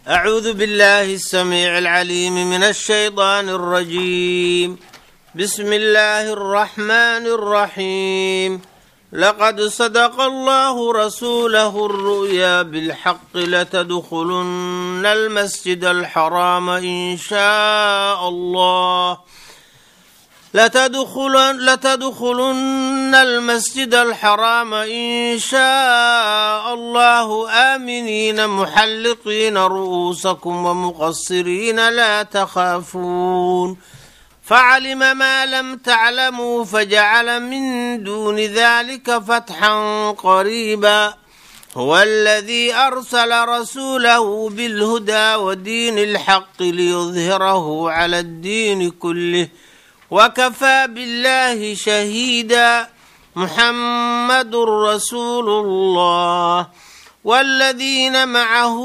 أعوذ بالله السميع العليم من الشيطان الرجيم بسم الله الرحمن الرحيم لقد صدق الله رسوله الرؤيا بالحق لتدخلن المسجد الحرام إن شاء الله لتدخلن, لتدخلن المسجد الحرام إن شاء الله آمنين محلقين رؤوسكم ومقصرين لا تخافون فعلم ما لم تعلموا فجعل من دون ذلك فتحا قريبا هو الذي أرسل رسوله بالهدى ودين الحق ليظهره على الدين كله وكفى بالله شهيدا محمد رسول الله والذين معه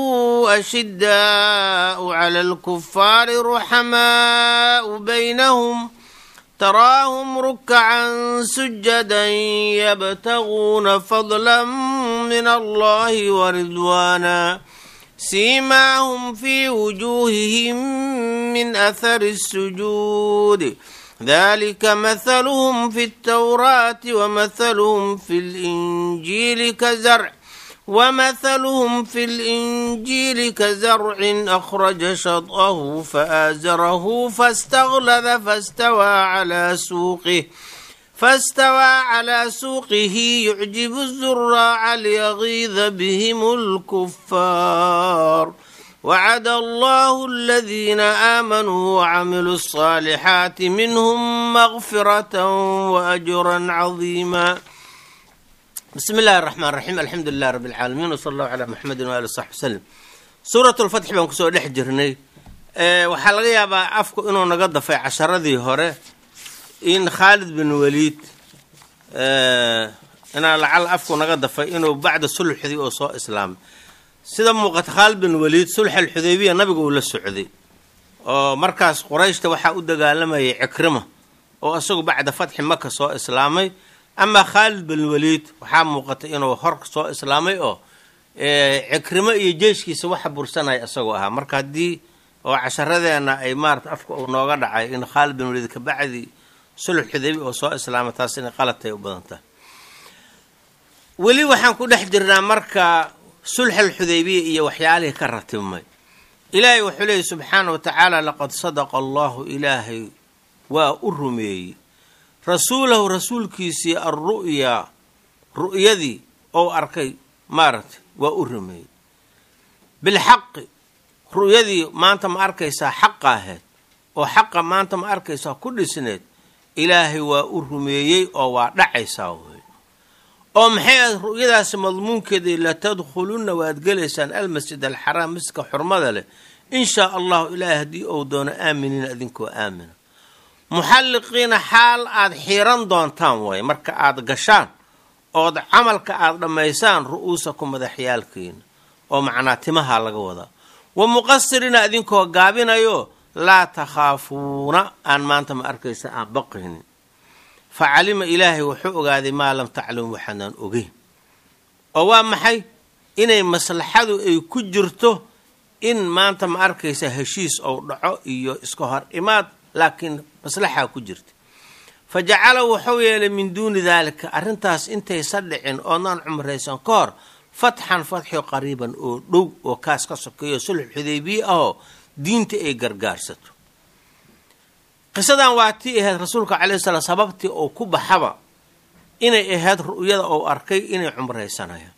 أشداء على الكفار رحماء بينهم تراهم ركعا سجدا يبتغون فضلا من الله ورضوانا سيماهم في وجوههم من أثر السجود ذلك مثلهم في التوراة ومثلهم في الإنجيل كزرع ومثلهم في الإنجيل كزرع أخرج شطأه فآزره فاستغلظ فاستوى على سوقه فاستوى على سوقه يعجب الزراع ليغيظ بهم الكفار وعد الله الذين آمنوا وعملوا الصالحات منهم مغفرة وأجرا عظيما بسم الله الرحمن الرحيم الحمد لله رب العالمين وصلى الله على محمد وآله وصحبه وسلم suurat lfatxi baan kusoo dhex jirnay waxaa laga yaabaa afku inuu naga dafay casharadii hore in khaalid bin waliid inaa lacal afku naga dafay inuu bacda sulxdii oo soo islaamay sida muuqata khaalid bin waliid sulx alxudaybiya nabiga uu la socday oo markaas qurayshta waxaa u dagaalamayay cikrima oo isagu bacda fatxi maka soo islaamay amaa khaalid bin waliid waxaa muuqata inuu hor soo islaamay oo cikrimo iyo jeeshkiisa waxa bursanaya isagoo ahaa marka haddii oo casharadeena ay maarata afka uu nooga dhacay in khaalid bin waliid kabacdi sulx xudaybi oo soo islaamay taas inay qaladtay u badan tahay weli waxaan ku dhex jirnaa marka sulxal xudaybiya iyo waxyaalihii ka ratibmay ilaahay wuxuu leeyay subxaana wa tacaala laqad sadaqa allahu ilaahay waa u rumeeyey rasuulahu rasuulkiisii alru'yaa ru'yadii ou arkay maaragtay waa u rumeeyey bilxaqi ru'yadii maanta ma arkaysaa xaqa ahayd oo xaqa maanta ma arkaysaa ku dhisneed ilaahay waa u rumeeyey oo waa dhacaysaa wey oo maxay ahayd ru'yadaasi madmuunkeedii latadkhulunna waad gelaysaan almasjid alxaraam masjidka xurmada leh in shaa allahu ilaahay haddii ou doono aaminiina idinkoo aamina muxalliqiina xaal aad xiiran doontaan waaye marka aad gashaan ood camalka aada dhammaysaan ru'uusaku madaxyaalkiina oo macnaa timahaa laga wadaa wa muqasiriina idinkoo gaabinayo laa takhaafuuna aan maanta ma arkaysa aan baqaynin fa calima ilaahay wuxuu ogaaday maa lam taclamu waxaanaan ogeyn oo waa maxay inay maslaxadu ay ku jirto in maanta ma arkaysa heshiis ou dhaco iyo iska hor imaad laakiin maslaxaa ku jirta fa jacala wuxuu yeelay min duuni daalika arrintaas intaysa dhicin oodnaan cumraysan ka hor fatxan fatxio qariiban oo dhow oo kaas ka sokeeyo sulx xudaybiye ahoo diinta ay gargaarsato qisadan waa tii ahayd rasuulka calayhi salaam sababtii oo ku baxaba inay ahayd ru'yada ou arkay inay cumraysanayaan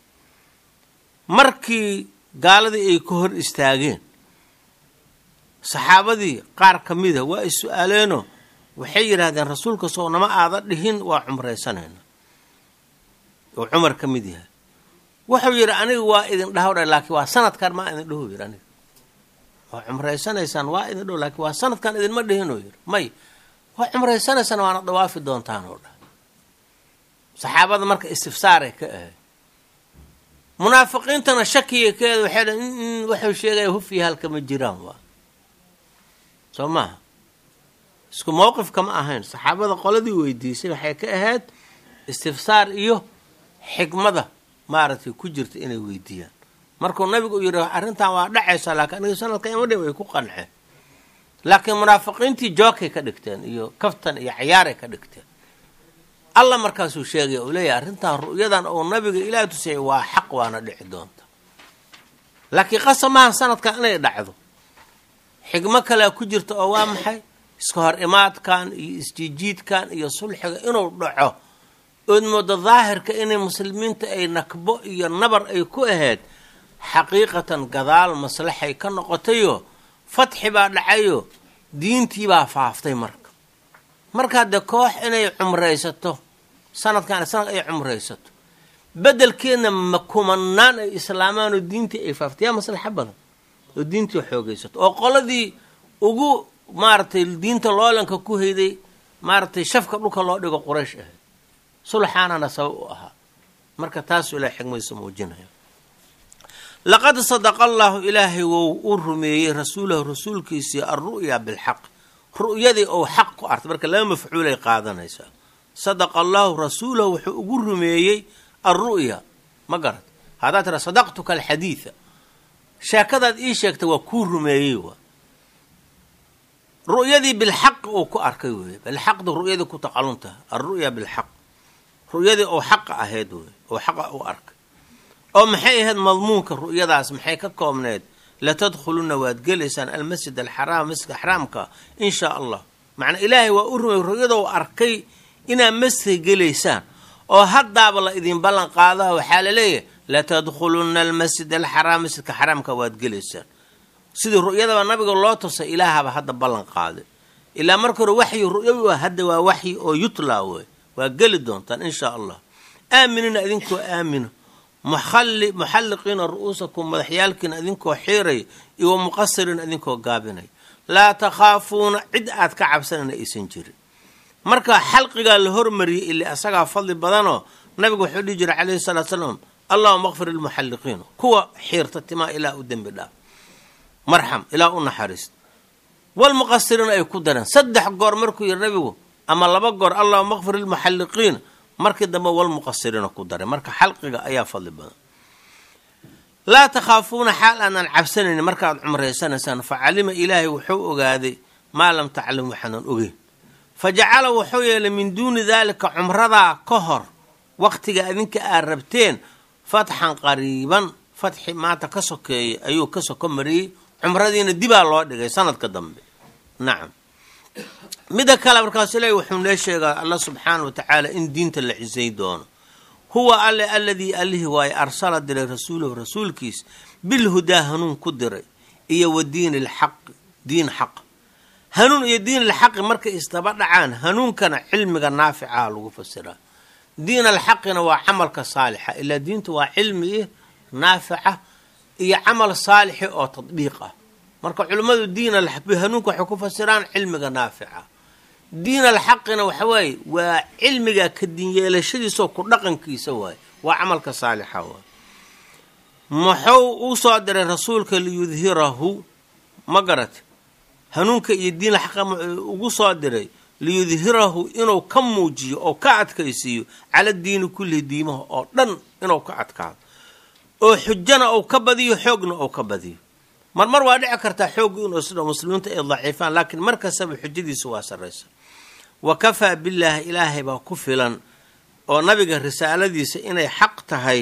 markii gaaladii ay ka hor istaageen saxaabadii qaar ka mida waa is su-aaleenoo waxay yidhaahdeen rasuulka soo nama aada dhihin waa cumraysanayna oo cumar ka mid yahay wuxuu yidhi aniga waa idin dhahowdha laakiin waa sanadkan maa idin dhaho yidhi aniga waa cumraysanaysaan waa idin dhaho laakiin waa sanadkan idinma dhihinoo yidhi may waa cumraysanaysaan waana dawaafi doontaan oo dhah saxaabada marka istifsaaray ka ahay munaafiqiintana shakiyay ka eed waxay dha waxuu sheegaya hufiya halka ma jiraan waa soo maaha isku mowqifka ma ahayn saxaabada qoladii weydiisay waxay ka ahayd istifsaar iyo xikmada maaragtay ku jirta inay weydiiyaan markuu nabigu u yidhi arrintan waa dhacaysa laakiin aniga sanadka ima dhi way ku qanceen laakiin munaafiqiintii jookay ka dhigteen iyo kaftan iyo cayaaray ka dhigteen alla markaasuu sheegaya uu leeyahay arrintan ru'yadan uu nabiga ilaah tusayay waa xaq waana dhici doonta laakiin qasa maaha sanadkan inay dhacdo xigmo kalea ku jirta oo waa maxay iska hor imaadkan iyo isjiijiidkan iyo sulxiga inuu dhaco ood moodo daahirka inay muslimiinta ay nakbo iyo nabar ay ku ahayd xaqiiqatan gadaal maslaxay ka noqotayo fatxi baa dhacayo diintii baa faaftay marka markaa dee koox inay cumraysato sanadkan sanad ay cumraysato bedelkeedna ma kumanaan ay islaamaan oo diintii ay faaftay yaa maslaxo badan oo diintii xoogaysato oo qoladii ugu maaragtay diinta loolanka ku hayday maaragtay shafka dhulka loo dhigo quraysh ahayd sulxaanana sabab u ahaa marka taasuu ilahay xigmadiisa muujinaya laqad sadaqa allahu ilaahay wou u rumeeyey rasuulahu rasuulkiisii alru'ya bilxaq ru'yadii ou xaq ku artay marka laba mafcuulay qaadanaysaa sadaqa allahu rasuulahu wuxuu ugu rumeeyey alru'ya ma garat haddaad tira sadaqtuka alxadiida sheekadaad ii sheegtay waa kuu rumeeyey waa ru'yadii bilxaq uu ku arkay weeye bilxaqda ru'yadii ku taqaluntaha alru'ya bilxaq ru'yadii ou xaqa ahayd wey oo xaqa u arkay oo maxay ahayd madmuunka ru'yadaas maxay ka koobneed latadkhuluna waad gelaysaan almasjid alxaraam masjidka xaraamka in shaa allah macnaa ilaahay waa u rumey ru'yadou arkay inaad masjidka gelaysaan oo haddaaba la idin ballan qaadaha waxaa la leeyahay latadkhuluna almasjid alxaraam masjidka xaraamka waad gelaysaan sidii ru'yadaba nabiga loo tusay ilaahaba hadda ballan qaaday ilaa marka hore waxyi ru'yawi waa hadda waa waxyi oo yutlaa wey waa geli doontaan in shaa allah aaminina idinkoo aamino muxalliqiina ru'uusakum madaxyaalkiina idinkoo xiiraya iyo wa muqasiriina idinkoo gaabinaya laa takhaafuuna cid aad ka cabsanayna aysan jirin marka xalqigaa la hormariyey ili asagaa fadli badanoo nabigu wuxuu dhihi jiray calayhi salaatu salaam allahuma akfir lilmuxalliqiin kuwa xiirta timaa ilaa u dembi dhaaf marxam ilaa u naxariist walmuqasiriina ay ku dareen saddex goor markuu yidhi nabigu ama laba goor allahuma akfir lilmuxalliqiin markii dambe walmuqasiriina ku daray marka xalqiga ayaa fadli badan laa takhaafuuna xaal aanan cabsanaynin markaad cumraysanaysaan fa calima ilaahay wuxuu ogaaday maa lam taclam waxaanan ogeyn fa jacala wuxuu yeelay min duuni daalika cumradaa ka hor waqtiga adinka aad rabteen fatxan qariiban fatxi maanta ka sokeeyay ayuu ka soko mariyey cumradiina dibaa loo dhigay sanadka dambe nacam midda kale markaasu ilaahi wuxuu nee sheegaa alla subxaana wa tacaala in diinta la cisay doono huwa alle aladii allihii waaye arsala diray rasuulahu rasuulkiis bilhudaa hanuun ku diray iyo wa diini lxaqi diin xaq hanuun iyo diin alxaqi markay isdaba dhacaan hanuunkana cilmiga naaficaha lagu fasiraa diin alxaqina waa camalka saalixa ilaa diintu waa cilmi i naafica iyo camal saalixi oo tadbiiq ah marka culimmadu diin hanuunka waxay ku fasiraan cilmiga naafica diin alxaqina waxa waaye waa cilmiga ka dinyeelashadiisao ku dhaqankiisa waaye waa camalka saalixa waay muxuu u soo diray rasuulka liyudhirahu ma garat hanuunka iyo diin alxaqa ugu soo diray liyudhirahu inuu ka muujiyo oo ka adkaysiiyo cala diini kullihi diimaha oo dhan inuu ka adkaado oo xujana uu ka badiyo xoogna uu ka badiyo mar mar waa dhici kartaa xooggu inuu sidha muslimiinta ay daciifaan laakiin mar kastaba xujadiisa waa sarraysa wa kafaa billaahi ilaahay baa ku filan oo nabiga risaaladiisa inay xaq tahay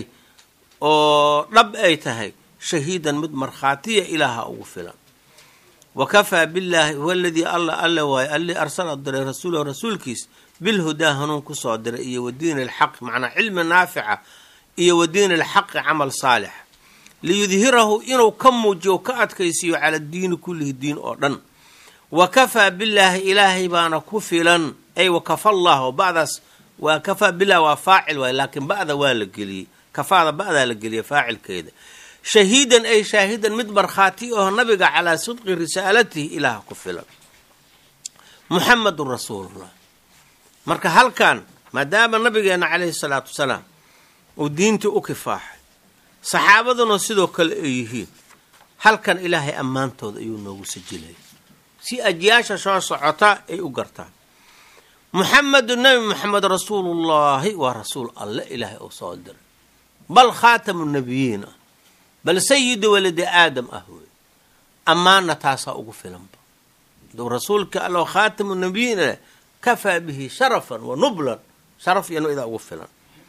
oo dhab ay tahay shahiidan mid markhaatiya ilaaha ugu filan wa kafaa billaahi huwa aladii alla alle waayo alli arsala diray rasuulahu rasuulkiis bilhudaa hanuun kusoo diray iyo wa diini alxaq macnaa cilmi naafica iyo wa diini alxaqi camal saalix liyudhirahu inuu ka muujiyo ka adkaysiiyo cala diini kullihi diin oo dhan wa kafaa billaahi ilaahay baana ku filan ay wakafa llahu badaas waa kafaa bilah waa faacil waay laakiin ba'da waa la geliyey kafaada ba'daa la geliyay faacilkeeda shahiidan ay shaahidan mid markhaati aho nabiga calaa sidqi risaalatihi ilaaha ku filan muxamedun rasuulullah marka halkan maadaama nabigeena calayhi salaatu wasalaam uu diintii u kifaaxay saxaabaduna sidoo kale ay yihiin halkan ilaahay ammaantooda ayuu noogu sajilaya si ajyaasha soo socota ay u gartaan muxamedu nebi moxamed rasuulullaahi waa rasuul alle ilaahay oo soo diray bal khaatamu nabiyiin ah bal sayidu waladi aadam ah wey ammaanna taasaa ugu filanba duu rasuulka allo khaatamu nabiyiin kafaa bihi sharafan wa nublan sharaf iyo idaa ugu filan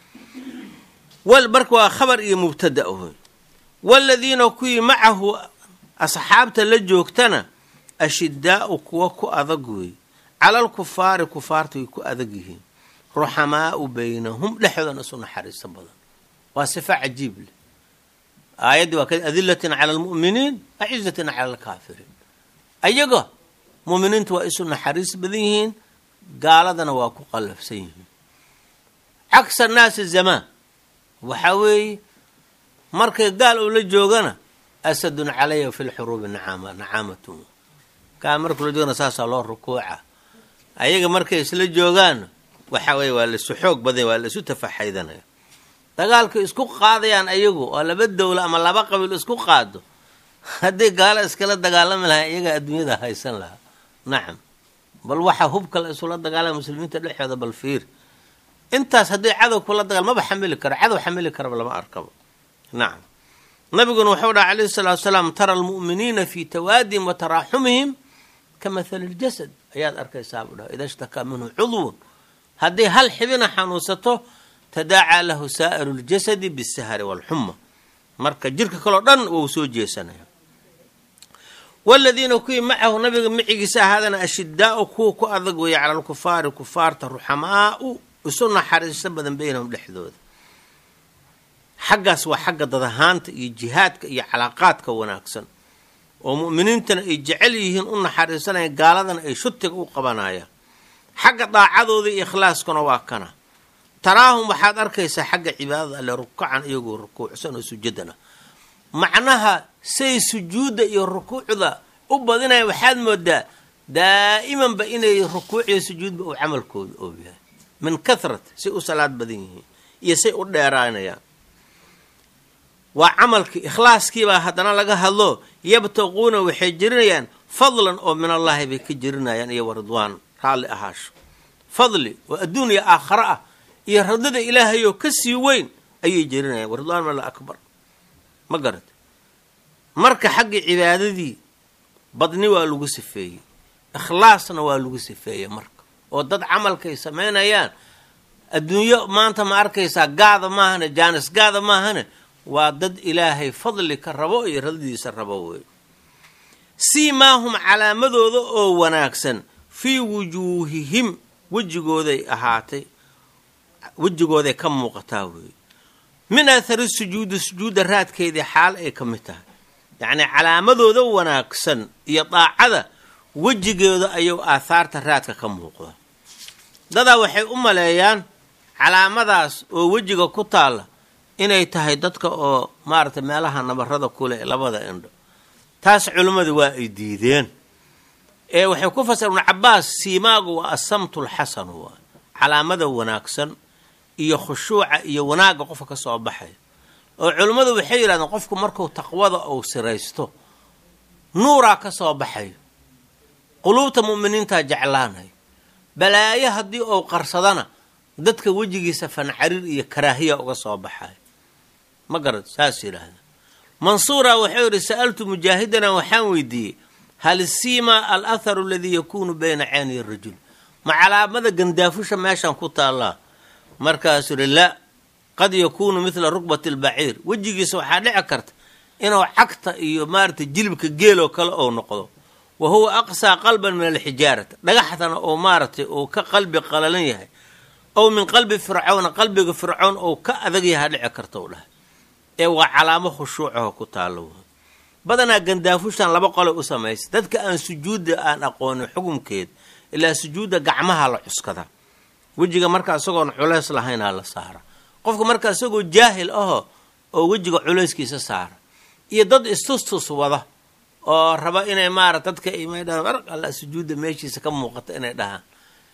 marka waa khabar iyo mubtada wey waladiina kuwii macahu asxaabta la joogtana ashidaau kuwa ku adag wey calal kufaari kufaarta way ku adag yihiin ruxamaau baynahum dhexdoodana isu naxariiso badan waa sifa cajiib leh aayaddii waa ka adilatin cala almu'miniin acizatin cala alkaafiriin ayaga mu'miniintu waa isu naxariis badan yihiin gaaladana waa ku qallafsan yihiin cagsa naasi zamaan waxaa weeye markay gaal uu la joogana asadun calaya fi lxuruubi nacaama nacaamatun gaal markuu la joogana saasaa loo rukuuca ayaga markay isla joogaan waxa weye waa laisu xoog badan waa laisu tafaxaydanaya dagaalkay isku qaadayaan ayagu oo laba dowla ama laba qabiil isku qaado hadday gaalo iskala dagaalami lahaa iyagaa adduunyada haysan lahaa nacam bal waxaa hubka la isula dagaalama muslimiinta dhexooda bal fiir intaas hadday cadow kula dagaal maba xamili karo cadow xamili karaba lama arkabo nacam nabiguna wuxuu dhaha calayhi salaatu salaam tara almu'miniina fii tawaadihim wa taraaxumihim ka mathali ljasad ayaad arkaysaa buu dhaha ida shtakaa minhu cudwun hadday hal xibina xanuunsato tadaacaa lahu saa'iru ljasadi bisahari waalxuma marka jirka kaleo dhan wou soo jeesanaya waladiina kuwii macahu nabiga micigiisa ahaadana ashidaau kuwa ku adag weeye cala alkufaari kufaarta ruxamaau isu naxariiso badan baynahum dhexdooda xaggaas waa xagga dadahaanta iyo jihaadka iyo calaaqaadka wanaagsan oo mu'miniintana ay jecel yihiin u naxariisanayaan gaaladana ay shutiga u qabanayaan xagga daacadooda iyo ikhlaaskuna waa kana taraahum waxaad arkaysaa xagga cibaadada alle rukacan iyagoo rukuucsan oo sujadana macnaha say sujuudda iyo rukuucda u badinaya waxaad moodaa daa'imanba inay rukuuciyo sujuudba uu camalkooda oo yahay min kahrat say u salaad badan yihiin iyo say u dheeraanayaan waa camalkii ikhlaaskiibaa haddana laga hadlo yabtaquuna waxay jirinayaan fadlan oo min allaahi bay ka jirinayaan iyo waridwaan raalli ahaasho fadli oo adduun iyo aakhare ah iyo radada ilaahayoo ka sii weyn ayay jirinayaan waridwaan mala akbar ma garat marka xagga cibaadadii badni waa lagu sifeeyey ikhlaasna waa lagu sifeeyey marka oo dad camalkay samaynayaan adduunyo maanta ma arkaysaa gaada maahane jaanis gaada maahane waa dad ilaahay fadli ka rabo iyo radadiisa rabo wey siimaahum calaamadooda oo wanaagsan fii wujuuhihim wejigooday ahaatay wejigooday ka muuqataa weeye min athari sujuudi sujuudda raadkeedii xaal ay ka mid tahay yacnii calaamadooda wanaagsan iyo daacada wejigooda ayuu aathaarta raadka ka muuqda dadaa waxay u maleeyaan calaamadaas oo wejiga ku taalla inay tahay dadka oo maaragtay meelaha nabarada kule labada indho taas culimmadii waa ay diideen ee waxay ku fasir ibnu cabaas siimaagu waa asamtu lxasanu waa calaamada wanaagsan iyo khushuuca iyo wanaagga qofka ka soo baxaya oo culimmadu waxay yidhahdeen qofku markuu taqwada uu siraysto nuuraa ka soo baxayo quluubta mu'miniintaa jeclaanay balaayo haddii uu qarsadana dadka wejigiisa fancarir iyo karaahiya uga soo baxayo ma garad saas yidhaahda mansuura wuxuu yidhi sa'altu mujaahidana waxaan weydiiyey hal siima al atharu aladii yakuunu bayna cayniy rajul ma calaamada gandaafusha meeshan ku taallaa markaasuu yidhi laa qad yakuunu midla rukbati albaciir wejigiisa waxaa dhici karta inuu cagta iyo maaragtay jilibka geeloo kale ou noqdo wa huwa aqsaa qalban min alxijaarati dhagaxdana oo maaragtay uu ka qalbi qalalan yahay ow min qalbi fircawna qalbiga fircown ou ka adag yahaa dhici karta u dhahay ee waa calaamo khushuucaho ku taallo badanaa gandaafushan laba qole u samaysa dadka aan sujuudda aan aqoonin xukunkeed ilaa sujuudda gacmaha la cuskada wejiga marka isagoon culays lahaynaa la saara qofka marka isagoo jaahil aho oo wejiga culayskiisa saara iyo dad istustus wada oo raba inay maarata dadka imdha alla sujuudda meeshiisa ka muuqata inay dhahaan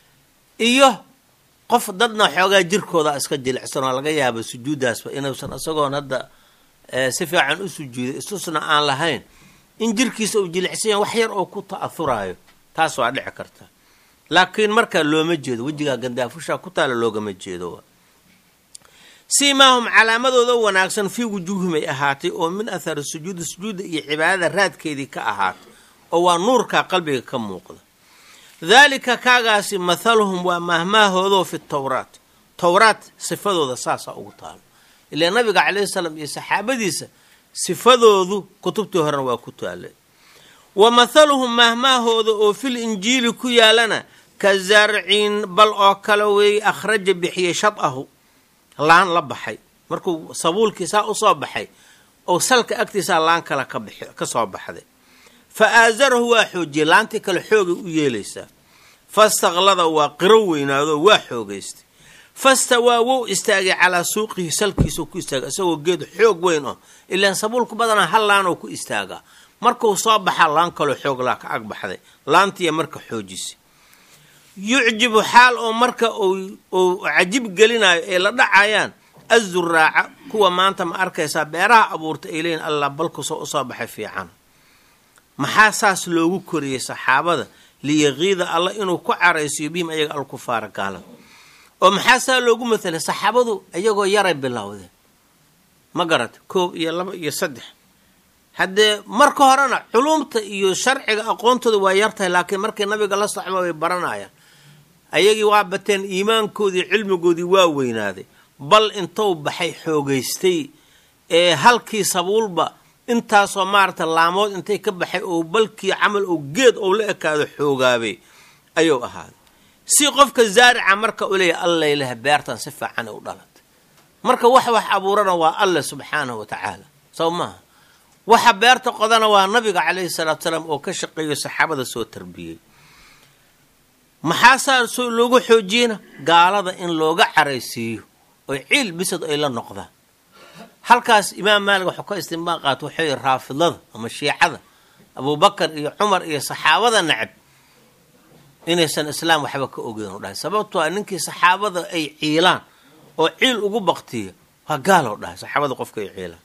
iyo qof dadna xoogaa jirkooda iska jilicsan oo laga yaaba sujuuddaasba inuusan isagoon hadda si fiican u sujuuday istusna aan lahayn in jirkiisa uu jilicsan yahay wax yar oo ku ta'ahuraayo taas waa dhici karta laakiin markaa looma jeedo wejigaa gandaafushaa ku taala loogama jeedo siimaahum calaamadooda wanaagsan fii wujuuhim ay ahaatay oo min athari sujuudi sujuudda iyo cibaadada raadkeedii ka ahaatay oo waa nuurkaa qalbiga ka muuqda daalika kaagaasi mathaluhum waa mahmaahoodoo fi towraat towraat sifadooda saasaa ugu taalo ilaa nabiga calayhi salaam iyo saxaabadiisa sifadoodu kutubtii horena waa ku taale wa mathaluhum mahmaahooda oo fil injiili ku yaalana ka zarcin bal oo kale weeye akhraja bixiyey shadahu laan la baxay markuu sabuulkii saa usoo baxay oo salka agtiisaa laan kale ka soo baxday fa aasarahu waa xoojiyey laantii kale xoogay u yeelaysaa fastaqlada waa qiro weynaadoo waa xoogaystay fastawaa wou istaagay calaa suuqihi salkiisao ku istaagay isagoo geed xoog weyn oo ilaan sabuulku badanaa hal laanoo ku istaagaa markuu soo baxaa laan kaloo xoog laa ka ag baxday laantiiya marka xoojisay yucjibu xaal oo marka uu cajib gelinayo ay la dhacayaan azuraaca kuwa maanta ma arkaysaa beeraha abuurta ay leeyiin allah balkusoo usoo baxay fiican maxaa saas loogu koriyey saxaabada liyaqiida alla inuu ku caraysiyo bihim ayaga alkufaara gaalada oo maxaa saa loogu mathalay saxaabadu iyagoo yaray bilowdeen ma garata koob iyo laba iyo saddex haddee marka horena culumta iyo sharciga aqoontooda waa yartahay laakiin markay nabiga la socma way baranayaan ayagii waa bateen iimaankoodii cilmigoodii waa weynaaday bal intou baxay xoogaystay ee halkii sabuulba intaasoo maarata laamood intay ka baxay oo balkii camal oo geed ou la ekaado xoogaabay ayuu ahaaday si qofka zaarica marka u leeyahy allayleh beertan si fiican u dhalatay marka wax wax abuurana waa alle subxaanahu wa tacaala soo maaha waxa beerta qodana waa nabiga calayhi salaatu salaam oo ka shaqeeyo saxaabada soo tarbiyey maxaasaa soo loogu xoojiyena gaalada in looga caraysiiyo oy ciil bisad ay la noqdaan halkaas imaam maalik waxuu ka istinbaaq qaata waxuu yihi raafidada ama shiicada abubakar iyo cumar iyo saxaabada nacab inaysan islaam waxba ka ogeyn u dhahay sababtoo a ninkii saxaabada ay ciilaan oo ciil ugu baktiya waa gaaloo dhahay saxaabada qofka ay ciilaan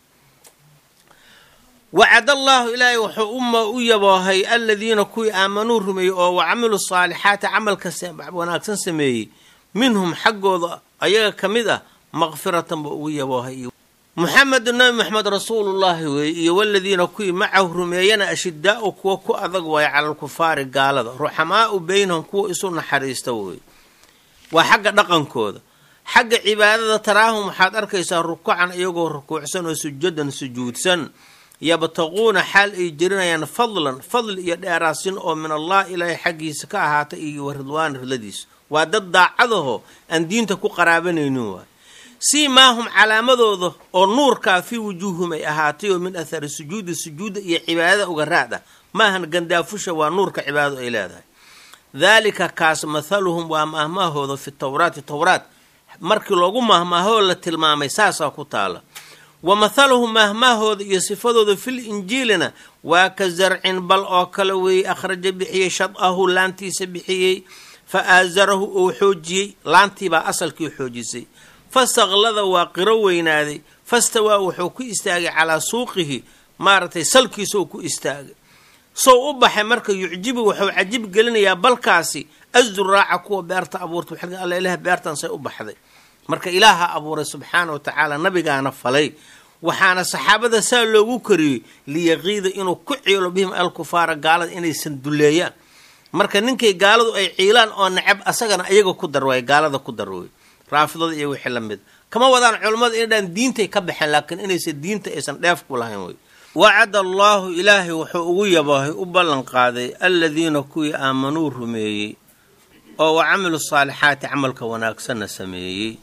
wacad allaahu ilaahay wuxuu uma u yaboohay aladiina kuwii aamanuu rumeeyey oo wacamilu saalixaati camalka wanaagsan sameeyey minhum xaggooda ayaga ka mid ah maqfiratan buu ugu yaboohay muxamedu nabi maxamed rasuulullaahi weeye iyo waladiina kuwii macahu rumeeyana ashidaau kuwa ku adag waaye cala alkufaari gaalada ruxamaau beynahum kuwa isu naxariista weeye waa xagga dhaqankooda xagga cibaadada taraahum waxaad arkaysaa rukucan iyagoo rukuucsan oo sujadan sujuudsan yabtaquuna xaal ay jirinayaan fadlan fadli iyo dheeraasin oo min allah ilaahay xaggiisa ka ahaata iyo wa ridwaan ridladiisa waa dad daacadaho aan diinta ku qaraabanaynin waay siimaahum calaamadooda oo nuurkaa fii wujuuhum ay ahaatay oo min athari sujuudi sujuudda iyo cibaadada uga raad ah maahan gandaafusha waa nuurka cibaadadu ay leedahay daalika kaas mathaluhum waa mahmaahooda fi towraati towraat markii loogu mahmaahoo la tilmaamay saasaa ku taala wa mathaluhum mahmaahooda iyo sifadooda fil injiilina waa ka zarcin bal oo kale weeyey akhraja bixiyey shadahu laantiisa bixiyey fa aasarahu ou xoojiyey laantiibaa asalkii xoojisay fastaqlada waa qiro weynaaday fastawaa wuxuu ku istaagay calaa suuqihi maaragtay salkiisou ku istaagay sow u baxay marka yucjibu wuxuu cajib gelinayaa balkaasi azuraaca kuwa beerta abuurta alla ilaah beertan say u baxday marka ilaaha abuuray subxaana wa tacaala nabigaana falay waxaana saxaabada saa loogu koriyey liyaqiida inuu ku ciilo bihim alkufaara gaalada inaysan duleeyaan marka ninkay gaaladu ay ciilaan oo necab asagana iyaga ku darwaay gaalada ku darway raafidada iyo wixii lamid kama wadaan culammada inadhaan diintay ka baxeen laakiin inaysan diinta aysan dheef ku lahayn wey wacada allaahu ilaahay wuxuu ugu yaboohay u ballan qaaday aladiina kuwii aamanuu rumeeyey oo wa camilu saalixaati camalka wanaagsanna sameeyey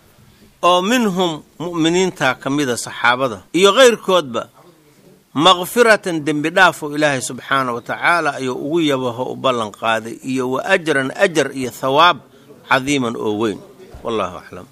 oo minhum mu'miniinta ka mida saxaabada iyo keyrkoodba maqfiratan dembi dhaafoo ilaahay subxaana wa tacaala ayuu ugu yabaho u ballan qaaday iyo wa ajran ajar iyo thawaab cadiiman oo weyn wallahu aclam